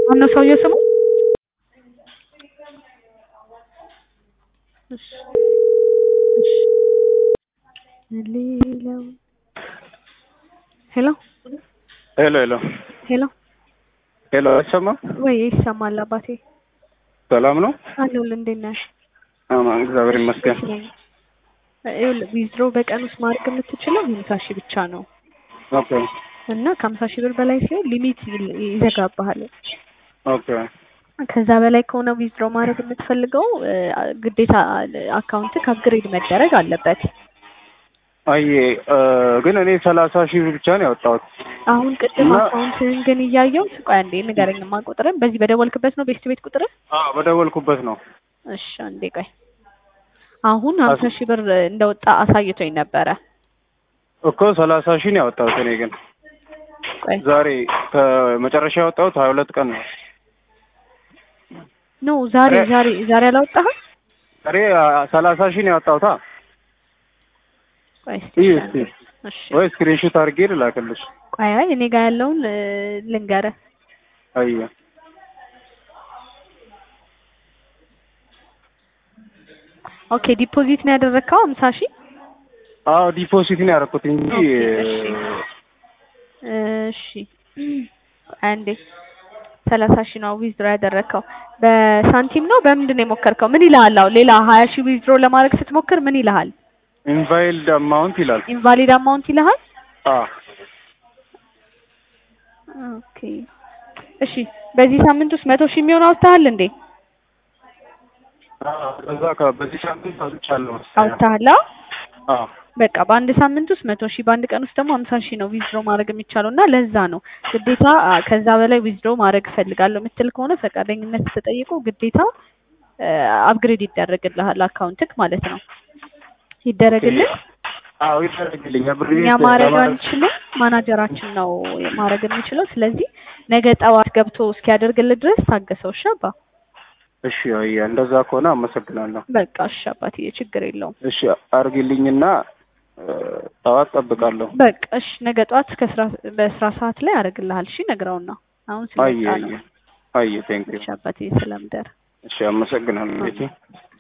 ማነው ሰውየው ስሙ? እሺ እሺ ሌላው ሄሎ ሄሎ ሄሎ ሄሎ ሄሎ አይሰማም? ወይ ይሰማል አባቴ ሰላም ነው? አለሁልህ እንዴት ነህ? አማን እግዚአብሔር ይመስገን። ይኸውልህ ዊዝድሮ በቀን ውስጥ ማድረግ የምትችለው ሀምሳ ሺህ ብቻ ነው ኦኬ እና ከሀምሳ ሺህ ብር በላይ ሲሆን ሊሚት ይል- ይዘጋብሃል። ኦኬ ከዛ በላይ ከሆነ ዊዝድሮ ማድረግ የምትፈልገው እ፣ ግዴታ አካውንትህ አፕግሬድ መደረግ አለበት። አየ እ፣ ግን እኔ ሰላሳ ሺህ ብር ብቻ ነው ያወጣሁት። አሁን ቅድም እና- አካውንትህን ግን እያየው ቆይ አንዴ ንገረኝማ ቁጥርን በዚህ በደወልክበት ነው ቤስት ቤት ቁጥርን አዎ በደወልኩበት ነው። እሺ አንዴ ቆይ አሁን ሀምሳ ሺህ ብር እንደወጣ አሳይቶኝ ነበረ እኮ ሰላሳ ሺህ ነው ያወጣሁት። እኔ ግን ቆይ ዛሬ ከመጨረሻ ያወጣሁት ሀያ ሁለት ቀን ነው። ኖ ዛሬ ኧረ- ዛሬ ዛሬ አላወጣህም ዛሬ ሰላሳ ሺህ ነው ያወጣሁት። ቆይ እስኪ ይህ እሺ እስኪ አንዴ። እሺ ወይ ስክሪንሾት አድርጌ ልላክልሽ። ቆይ አይ እኔ ጋር ያለውን እ፣ ልንገርህ አየ ኦኬ ዲፖዚት ነው ያደረግከው ሀምሳ ሺህ አዎ ዲፖዚት ነው ያደረኩት እንጂ ኦኬ፣ እሺ እሺ አንዴ ሰላሳ ሺህ ነው ዊዝድሮ ያደረግከው በሳንቲም ነው በምንድን ነው የሞከርከው ምን ይልሃል አሁን ሌላ ሀያ ሺህ ዊዝድሮ ለማድረግ ስትሞክር ምን ይልሃል ኢንቫይልድ አማውንት ይላል። ኢንቫሊድ አማውንት ይልሃል አዎ ኦኬ እሺ በዚህ ሳምንት ውስጥ መቶ ሺህ የሚሆን አውጥተሃል እንዴ አዎ፣ ከዛ ከ- በዚህ ሳምንት አውጥቻለሁ መሰለኝ። አውጥተሃል አዎ አዎ በቃ በአንድ ሳምንት ውስጥ መቶ ሺህ በአንድ ቀን ውስጥ ደግሞ ሀምሳ ሺህ ነው ዊዝድሮ ማድረግ የሚቻለው እና ለዛ ነው ግዴታ አ፣ ከዛ በላይ ዊዝድሮ ማድረግ እፈልጋለሁ የምትል ከሆነ ፈቃደኝነት ተጠይቆ ግዴታ አፕግሬድ ይደረግልሃል አካውንትክ ማለት ነው ይደረግልን አዎ ይደረግልኝ ብር እኛ ማድረግ አንችልም ማናጀራችን ነው ማድረግ የሚችለው ስለዚህ ነገ ጠዋት ገብቶ እስኪያደርግልህ ድረስ ታገሰው እሺ አባ እሺ አየ እንደዛ ከሆነ አመሰግናለሁ። በቃ እሺ አባትዬ ችግር የለውም እሺ አርግልኝና እ፣ ጠዋት ጠብቃለሁ። በቃ እሺ ነገ ጠዋት እስከ ስራ በስራ ሰዓት ላይ አደርግልሃል እሺ ነግረውና አሁን አየ ስለወጣ አየ ነው አየ ቴንክ ዩ እሺ አባትዬ ስለምደር እሺ አመሰግናለሁ ቤቴ